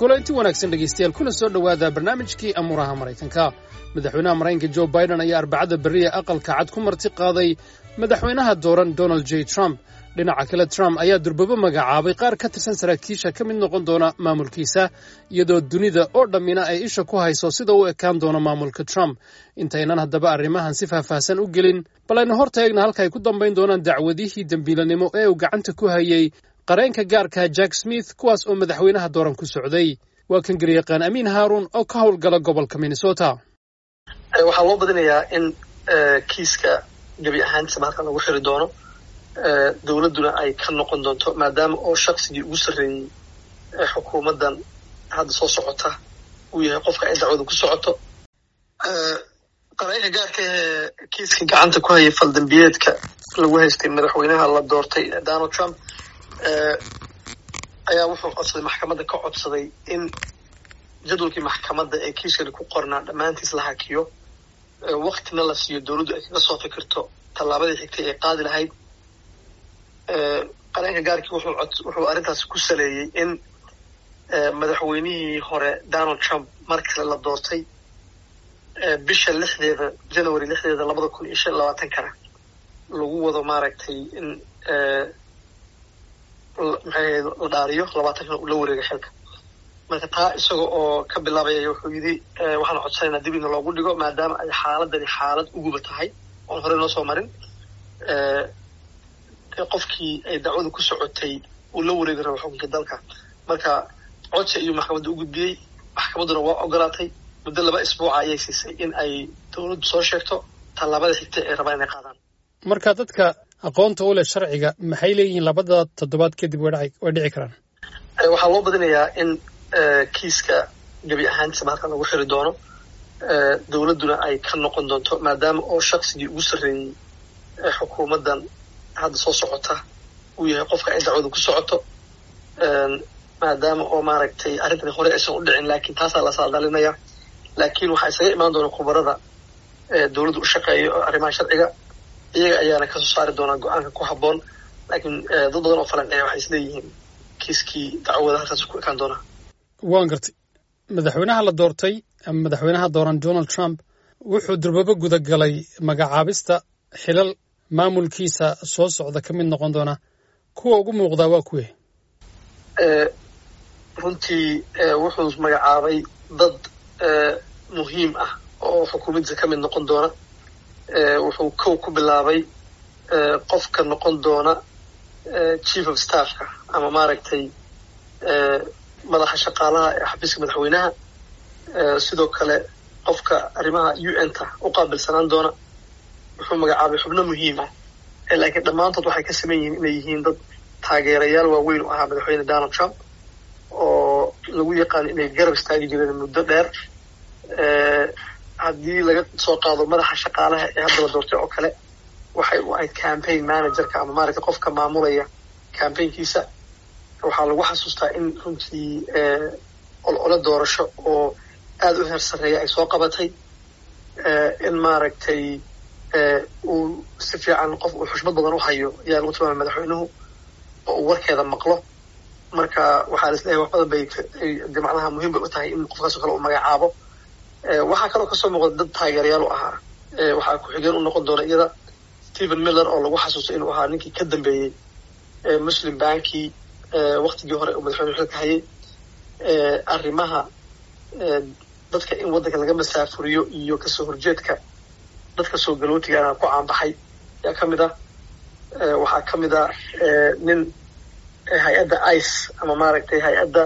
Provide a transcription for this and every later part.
kulanti wanaagsan dhegaystayaal kuna soo dhowaada barnaamijkii amuuraha maraykanka madaxweynaha maraykanka jo biden ayaa arbacada berriya aqalka cad ku marti qaaday madaxweynaha dooran donald j trump dhinaca kale trump ayaa durbabo magacaabay qaar ka tirsan saraakiisha ka mid noqon doona maamulkiisa iyadoo dunida oo dhammina ay isha ku hayso sida u ekaan doono maamulka trump intaynan haddaba arrimahan si faahfaahsan u gelin bal aynu hor taegna halka ay ku dambayn doonaan dacwadihii dembiilanimo ee uu gacanta ku hayey qareenka gaarka jack smith kuwaas oo madaxweynaha dooran ku socday waa kan garyaqaan amiin haaruun oo ka howlgala gobolka minnesota waxaa loo badinayaa in kiiska gebi ahaantiisaba halkan lagu xiri doono dowladduna ay ka noqon doonto maadaama oo shaqsigii ugu sarreeyey ee xukuumaddan hadda soo socota uu yahay qofka ay dacwadu ku socoto qareenka gaarka ee kiiska gacanta ku hayay faldambiyeedka lagu haystay madaxweynaha la doortay donald trump ayaa wuxuu codsaday maxkamadda ka codsaday in jadwalkii maxkamadda ee kiiskani ku qornaa dhammaantiis la hakiyo waktina la siiyo dowladdu ay kaga soo fikirto tallaabadii xigtay ay qaadi lahayd qareenka gaarkii wuxuu wuxuu arrintaas ku saleeyey in madaxweynihii hore donald trump mar kale la doortay bisha lixdeeda january lixdeeda labada kun iyo shan labaatankana lagu wado maaragtay in maxay la dhaariyo labaatankana uu la wareegay xilka marka taa isaga oo ka bilaabaya wuxuu yidhi waxaan codsanaynaa dib ina loogu dhigo maadaama ay xaaladani xaalad uguba tahay oon horey noo soo marin qofkii ay dacwadu ku socotay uu la wareegi rabo xukunka dalka marka codsi ayuu maxkamadda u gudbiyey maxkamadduna waa ogolaatay muddo laba isbuuca ayay siisay in ay dowladdu soo sheegto tallaabada xigta ay rabaan inay qaadaan marka dadka aqoonta u leh sharciga maxay leeyihiin labada toddobaad kadib way dhici karaan waxaa loo badinayaa in kiiska gebi ahaantiisaba halkan lagu xiri doono dowladduna ay ka noqon doonto maadaama oo shaqsigii ugu sarreeyey ee xukuumaddan hadda soo socota uu yahay qofka ay dacwadu ku socoto maadaama oo maaragtay arrintani hore aysan u dhicin laakiin taasaa la saadalinaya laakiin waxaa isaga imaan doona khubarada dowladda u shaqeeya oo arrimaha sharciga iyaga ayaana kasoo saari doonaa go-aanka ku habboon laakiin dad badan oo falanceeya waxay isleeyihiin kiiskii dacwada halkaas ku ekaan doonaa waan gartay madaxweynaha la doortay ama madaxweynaha dooran donald trump wuxuu durbabo gudagalay magacaabista xilal maamulkiisa soo socda ka mid noqon doona kuwa ugu muuqdaa waa kuwe runtii wuxuu magacaabay dad muhiim ah oo xukuumaddiisa ka mid noqon doona wuxuu kow ku bilaabay qofka noqon doona chief of staffka ama maaragtay madaxa shaqaalaha ee xafiiska madaxweynaha sidoo kale qofka arrimaha u n ta u qaabilsanaan doona wuxuu magacaabay xubno muhiim ah laakiin dhammaantood waxay ka saman yihiin inay yihiin dad taageerayaal waaweyn u ahaa madaxweyne donald trump oo lagu yaqaano inay garab istaagi jireen muddo dheer haddii laga soo qaado madaxa shaqaalaha ee hadda la doortay oo kale waxay u ahayd campaign managerka ama maaragtay qofka maamulaya campaignkiisa waxaa lagu xasuustaa in runtii olole doorasho oo aada u heer sarreeya ay soo qabatay in maaragtay uu si fiican qof uu xushmad badan u hayo ayaa lagu tilmaamay madaxweynuhu oo uu warkeeda maqlo marka waxaa lis leeyahay wax badan bay macnaha muhiim bay u tahay in qofkaasoo kale uu magacaabo waxaa kaloo kasoo muuqda dad taageerayaal u ahaa waxaa ku-xigeen u noqon doona iyada stephen miller oo lagu xasuusto inuu ahaa ninkii ka dambeeyey muslim banki waktigii hore uu madaxweyne xilka hayay arrimaha dadka in waddanka laga masaafuriyo iyo kasoo horjeedka dadka soo galootigaana ku caanbaxay ayaa ka mid ah waxaa ka mid ah nin hay-adda ice ama maaragtay hay-adda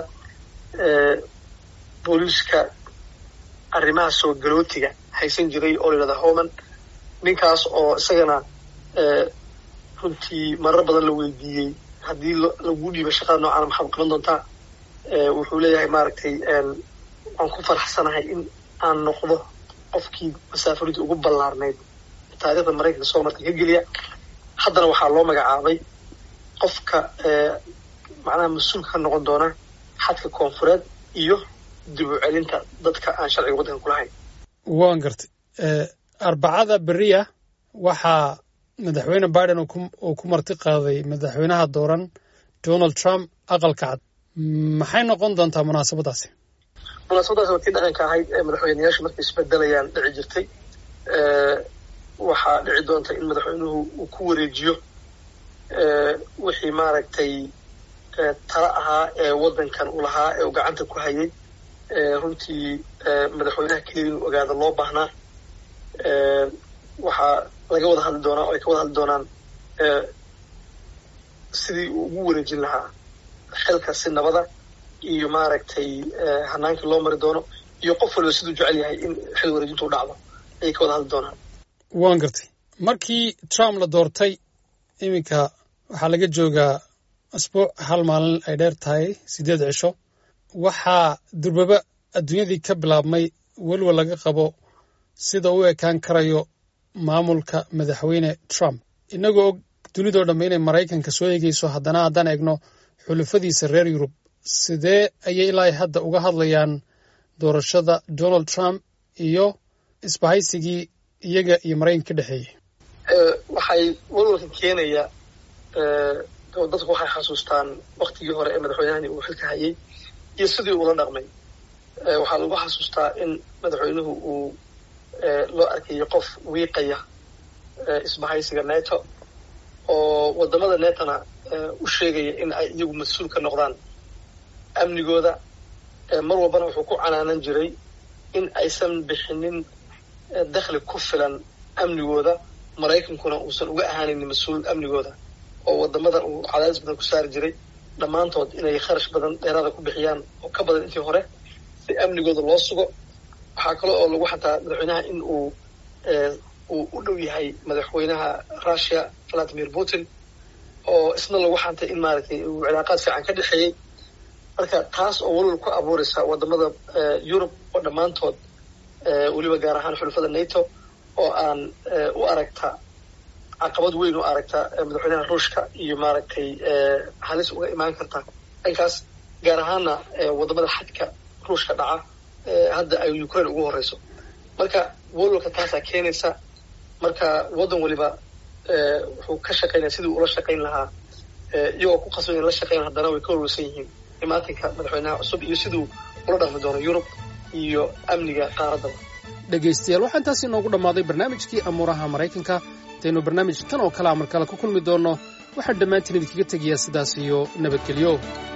booliiska arrimaha soo galootiga haysan jiray oo la yidhahda homan ninkaas oo isagana runtii marar badan la weydiiyey haddii lagu dhiiba shaqada noocaana maxaad qaban doontaa wuxuu leeyahay maaragtay waan ku faraxsanahay in aan noqdo qofkii masaafuridii ugu ballaarnayd taarikhda maraykanka soo marka ka geliya haddana waxaa loo magacaabay qofka macnaha mas-uulka ka noqon doona xadka koonfureed iyo dib u celinta dadka aan sharciga waddanka ku lahayn waan gartay arbacada beriya waxaa madaxweyne biden uu ku marti qaaday madaxweynaha dooran donald trump aqalka cad maxay noqon doontaa munaasabadaasi munaasabadaas waa tii dhaqanka ahayd ee madaxweyneyaashu markay isbedelayaan dhici jirtay waxaa dhici doonta in madaxweynuhu uu ku wareejiyo wixii maaragtay tala ahaa ee waddankan uu lahaa ee uu gacanta ku hayay runtii madaxweynaha keliya inuu ogaada loo baahnaa waxaa laga wada hadli doonaa oo ay ka wada hadli doonaan sidii uu ugu wareejin lahaa xilka si nabada iyo maaragtay hanaankii loo mari doono iyo qof waliba siduu jecel yahay in xil wareejintu u dhacdo ayay ka wada hadli doonaan waan gartay markii trump la doortay iminka waxaa laga joogaa asbuuc hal maalin ay dheer tahay siddeed cisho waxaa durbaba adduunyadii ka bilaabmay weliba laga qabo sida u ekaan karayo maamulka madaxweyne trump innagoo og dunidoo dhamme inay maraykanka soo eegayso haddana haddaan eegno xulufadiisa reer yurub sidee ayay ilaa hadda uga hadlayaan doorashada donald trump iyo isbahaysigii iyaga iyo maraykanka ka dhexeeyey waxay walwalka keenaya dadku waxay xasuustaan waktigii hore ee madaxweynahani uu xilka hayay iyo sidii uula dhaqmay waxaa lagu xasuustaa in madaxweynuhu uu loo arkayo qof wiiqaya isbahaysiga neto oo waddamada netona u sheegaya in ay iyagu mas-uul ka noqdaan amnigooda mar walbana wuxuu ku canaanan jiray in aysan bixinin dakhli ku filan amnigooda maraykankuna uusan uga ahaanaynin mas-uul amnigooda oo waddamada uu cadaadis badan ku saari jiray dhammaantood inay kharash badan dheeraada ku bixiyaan oo ka badan intii hore si amnigooda loo sugo waxaa kale oo lagu xataa madaxweynaha in uu uu u dhow yahay madaxweynaha russia valadimir putin oo isna lagu xantay in maaragtay uu cilaaqaad fiican ka dhexeeyey marka taas oo walwal ku abuuraysa waddamada yurub oo dhammaantood weliba gaar ahaan xulufada nato oo aan u aragta caqabad weyn u aragta madaxweynaha ruushka iyo maaragtay halis uga imaan karta dhankaas gaar ahaana waddamada xadka ruushka dhaca hadda ay ukraine ugu horeyso marka walwalka taasaa keenaysa marka waddan waliba wuxuu ka shaqaynaya sidii ula shaqayn lahaa iyagoo ku qasban in la shaqayn haddana way ka walwalsan yihiin imaatinka madaxweynaha cusub iyo siduu ula dhaqmi doono yurub iyo amniga qaaraddaba dhegaystayaal waxaa intaas inoogu dhammaaday barnaamijkii amuuraha maraykanka intaynu barnaamij kan oo kalea mar kale ku kulmi doonno waxaan dhammaantiin idinkaga tegayaa sidaas iyo nabadgelyo